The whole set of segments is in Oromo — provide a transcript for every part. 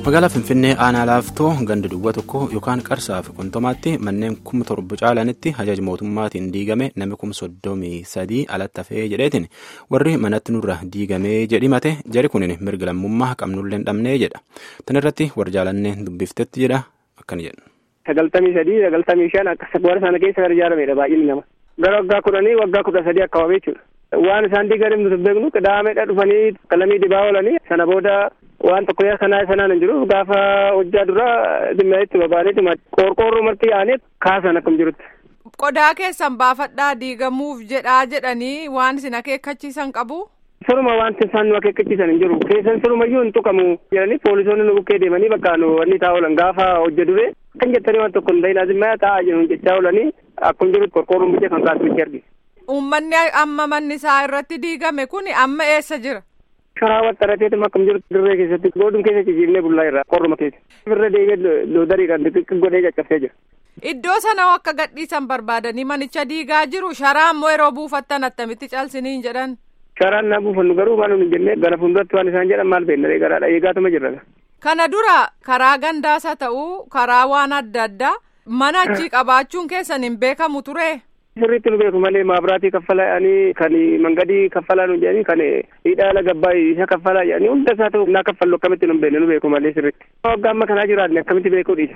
magaalaa finfinnee aanaa laaftoo ganda duwwaa tokko yookaan qarsaa fi qontomaatti manneen kuma torba caalanitti ajaja mootummaatiin diigame namni kuma soddomii sadii alatti hafee jedheetiin warri manatti nurra diigamee jedhimate jari kunin mirga lammummaa qabnullee hin dhabnee jedha tan irratti warra jaalannee dubbiftetti jedha akkana jedhu. sagaltamii sadii sagaltamii shan akka warra sana keessa kan ijaaramedha baay'inni nama gara waggaa kudhanii waggaa kudha sadii akka waamee jechuudha. waan isaan diigan nuti beeknu qidaameedha dhufanii qalamii dibaa oolanii sana booda waan tokko yaa kanaa sanaan hin jiru gaafa hojjaa dura dhimma itti babaaniitu qorqoorroo marti yaa'anii kaasan akkam jirutti. qodaa keessan baafadhaa diigamuuf jedhaa jedhanii waan isin akeekkachiisan qabu. Siruma wanti isaan nu akeekkachiisan hin jiru keessan sirumayyuu hin tuqamu jedhanii poolisoonni nu bukkee deemanii bakka nu wanni taa'aa oolan gaafa hojja dure kan jettanii waan tokko hin ta'in azimmaa taa'aa jiru jechaa oolanii akkuma jirutti qorqoorroon biyya kan kaatu itti argina. Uummanni amma manni isaa irratti diigame kun amma eessa jira? Karaa waxxarateetum akkam jiru dirree keessatti godhum keessa ciciifnee bullaa irraa qorruma keessa. Irra deemee loodariidhaan xixiqqi godhee caccabsee jira. Iddoo sana akka gadhiisan barbaadanii manicha diigaa jiru sharaa ammoo yeroo buufattan attamitti calsiniin jedhan. Sharaan naa buufannu garuu waan hin jennee gara fuulduratti waan isaan jedhan maal beekna garaadha eegaatuma jirra. Kana dura karaa gandaas haa ta'u karaa waan adda addaa mana achii qabaachuun keessan hin beekamu ture. Sirriitti nu beeku malee maabiraatii kaffalanii kan mangadii kaffalaa nu jedhanii kan hidhaala gabbaa isa kaffalaa jedhanii hunda isaa ta'u naa kaffallu akkamitti nu beekne nu beeku malee sirriitti. Waggaa amma kanaa jiraanne akkamitti beekuu dhiisa.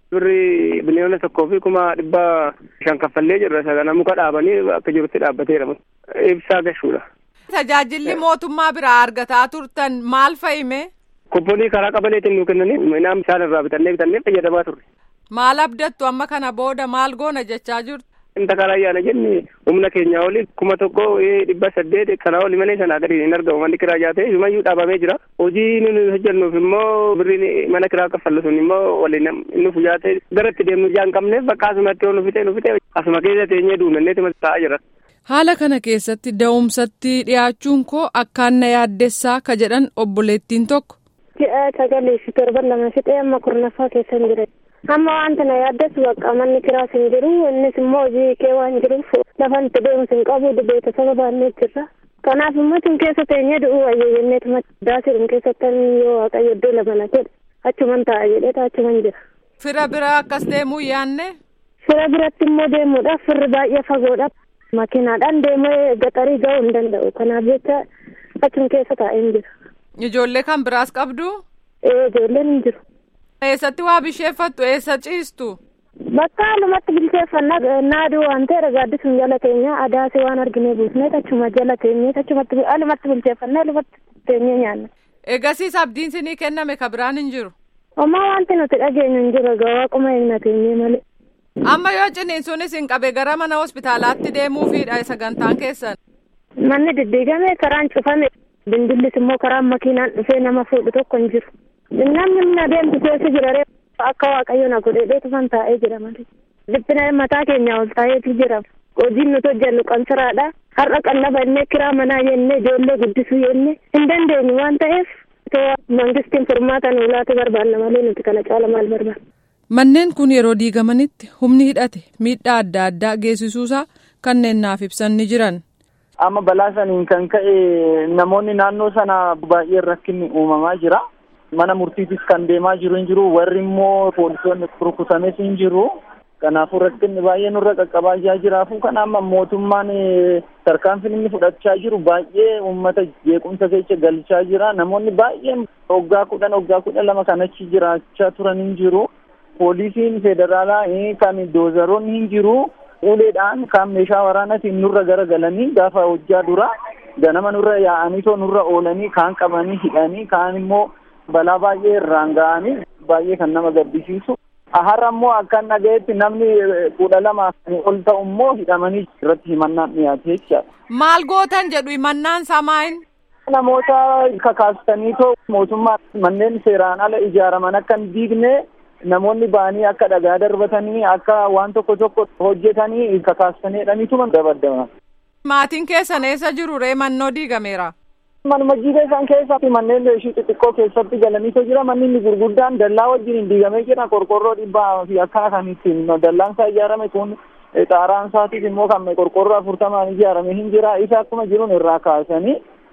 Birri biliyoona tokkoo fi kuma dhibba shan kaffallee jirra sagana muka dhaabanii akka jirutti dhaabbateera ibsaa gashuudha. Tajaajilli mootummaa biraa argataa turtan maal fa'ime? Kupponii karaa qabaleetiin nu kennanii midhaan isaan irraa bitannee bitannee fayyadamaa turre. Maal abdattu amma kana booda maal goona jechaa jirtu? Inta karaa ayyaana jenni humna keenya oli kuma tokko dhibba saddeet kanaa oli malee sanaa gadi hin argamu manni kiraa jaate sumayyuu dhaabamee jira. Hojii nuti hojjennuuf immoo birriin mana kiraa kaffallu sun immoo waliin inni fujaate gara itti deemnu jaan qabneef bakka asumatti yoo nu fite nu fite asuma keessa teenyee duunanneetuma taa'aa jira. Haala kana keessatti da'umsatti dhiyaachuun koo akkaan na yaaddessaa ka jedhan obboleettiin tokko. Ji'a sagalii fi torban lama fixee amma kurnaffaa keessa hin jira. Amma wanta na yaaddeessu bakka manni kiraas hin jiru innis immoo hojii kee waan jiruuf lafa itti deemsu hin qabu beeksisa baannee jirra. Kanaaf immoo tun keessa teenyee du'uu wayya jenneetuma daasiidhum keessatti yoo waaqayyo iddoo lama na jedhe achuman taa'a jedheeta achuman jira. Fira bira akkas deemuu yaanne? Fira biratti immoo deemuudhaaf firri baay'ee fagoodha. Makiinaadhaan deemee gaxarii ga'uu hin danda'u. Kanaaf jecha achum keessa taa'ee jira. Ijoollee kan biraas qabdu? Ee ijoolleen hin jiru. Eessatti waa bisheeffattu eessa ciistu? Bakka haalumatti bilcheeffannaa naaduu waan ta'e gaaddisuun jala teenya adaasii waan arginee buusnee achuma jala teenyee achumatti haalumatti bilcheeffannaa haalumatti teenyee nyaanna. Eegasiis abdiin sinii kenname ka biraan hin jiru? Homaa wanti nuti dhageenyu hin jiru egaa waaquma eegna teenyee malee. Amma yoo ciniinsuunis hin qabe gara mana hospitaalaatti deemuufiidha sagantaan keessan. Manni diddiigame karaan cufame dindillis immoo karaan makiinaan dhufee nama fuudhu tokko hin jiru. Namni na deemtu keessa jira akka waaqayyo na godhee dheetufan taa'ee jira malee. Dhiphina mataa keenya ol taa'eetu jira. Hojiin nuti hojjennu qansaraadha. Har'a qallaba innee kiraa manaa jennee ijoollee guddisuu jennee hin dandeenyu waan ta'eef mangistiin furmaata nu laatu barbaanna malee nuti kana caala maal barbaanna. Manneen kun yeroo diigamanitti humni hidhate miidhaa adda addaa geessisuusaa kanneen naaf ibsan ni jiran. Amma balaa saniin kan ka'e namoonni naannoo sana baay'ee rakkinni uumamaa jira. Mana murtiitis kan deemaa jiru hin jiru warri immoo poolisoonni rukutames hin jiru. Kanaafuu rakkinni baay'ee nurra qaqqabaa jiraafu kan amma mootummaan tarkaanfiin inni fudhachaa jiru baay'ee uummata jeequmsa keessa galchaa jira. Namoonni baay'een waggaa kudhan waggaa kudha lama kan achi jiraachaa turan hin jiru. Poolisiin federaalaa kan doozaroonni hin jiru. Uleedhaan kan meeshaa waraanaatiin nurra garagalanii gaafa hojjaa dura ganama nurra yaa'anii too nurra oolanii kaan qabanii hidhanii kaan immoo balaa baay'ee irraan ga'anii baay'ee kan nama gaddisiisu. Har'a immoo akkan dhagayetti namni kudha lama ol ta'u immoo hidhamanii irratti himannaan dhiyaate jechaadha. Maal gootan jedhu himannaan samaayin? Namoota kakaastanii too mootummaa manneen seeraan ala ijaaraman akka hin diigne namoonni ba'anii akka dhagaa darbatanii akka waan tokko tokko hojjetanii kakaastanii jedhaniituma dabaddaman. Maatiin keessan eessa jiru ree mannoo diigameera? Manuma jiidha isaan keessatti manneen ishii xixiqqoo keessatti galaniitu jira manni inni gurguddaan dallaa wajjin diigamee jira qorqorroo dhibbaa fi akkana kan ittiin dallaan isaa ijaarame kun xaaraan isaatiif immoo kan qorqorroo afurtamaan ijaarame hin jira isa akkuma jiruun irraa kaasanii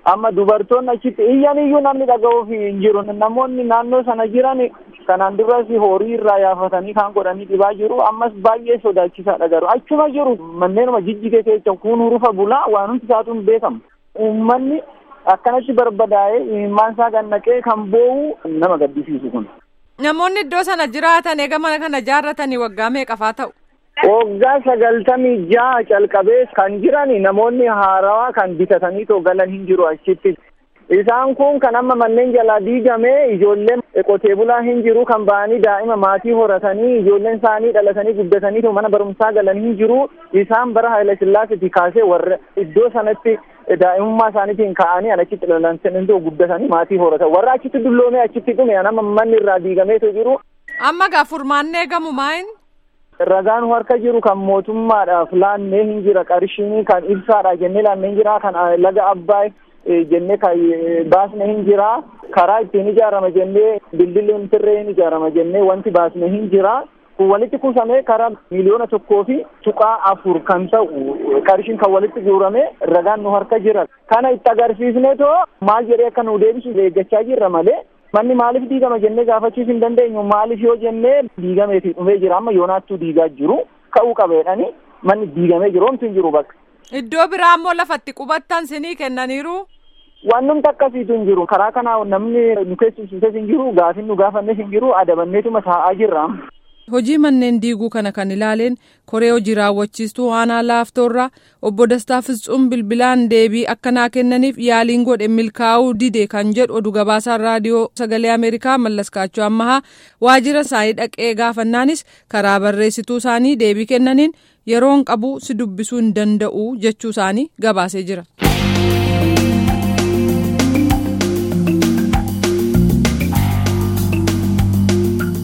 amma dubartoonni achitti iyyan iyyuu namni dhaga'uuf hin jiru namoonni naannoo sana jiran kanaan duras horii irraa yaafatanii kan godhanii dhibaa jiru ammas baay'ee sodaachisaadha garuu achuma jiru manneenuma jijjige keessa kun rufa bulaa waan hundi isaatu hin beekamu uummanni akkanatti barbadaa'ee imimmaan isaa gannaqee kan boo'u nama gaddisiisu kun. Namoonni iddoo sana jiraatan eega mana kana ijaarratanii waggaa meeqafaa ta'u? Waggaa sagaltamii jaha calqabee kan jiran namoonni haarawaa kan bitatanii too galan hin jiru achitti. Isaan kun kan amma manneen jalaa diigamee ijoolleen qotee bulaa hin jiru kan ba'anii daa'ima maatii horatanii ijoolleen isaanii dhalatanii guddatanii too mana barumsaa galan hin jiru. Isaan bara Haayila Sillaaseetii kaasee warra iddoo sanatti daa'imummaa isaaniitiin ka'anii achitti dhalatanii too guddatanii maatii horatan. Warra achitti dulloomee achitti dhume nama manni irraa diigameetoo jiru. Amma gaa furmaanni eegamu maayin? Ragaan harka jiru kan mootummaadhaaf laannee hin jira qarshiin kan ibsaadha jennee laannee hin jira kan laga abbaay jennee kan baasne hin jira karaa ittiin ijaarama jennee dildilli tirree hin ijaarama jennee wanti baasne hin jira kun walitti kuusamee karaa miliyoona tokkoo fi tuqaa afur kan ta'u qarshiin kan walitti guurame ragaan nu harka jira kana itti agarsiisne too maal jedhee akka nu deebisu eeggachaa jirra malee. manni maaliif diigama jennee gaafachuus hin dandeenyu maaliif yoo jennee diigameeti dhumee jira amma yoonaattuu diigaa jiru ka'uu qabeedhani manni diigamee jiru homtu hin jiru bakka. Iddoo biraa immoo lafatti qubattan sinii kennaniiru. Wannumti akkasiitu hin jiru karaa kanaa namni nu keessumsiises hin jiru gaafin nu gaafannes hin jiru adabanneetuma taa'aa jirra. Hojii manneen diiguu kana kan ilaaleen koree hojii raawwachiistuu aanaa laaftoorraa obbo Dastaa Fisxuun bilbilaan deebii akkanaa kennaniif yaaliin godhe milkaa'uu dide kan jedhu oduu gabaasaan raadiyoo sagalee Ameerikaa mallaskaachuu ammahaa waajjira isaanii dhaqee gaafannaanis karaa barreessituu isaanii deebii kennaniin yeroon qabu si dubbisuu hin danda'u jechuu isaanii gabaasee jira.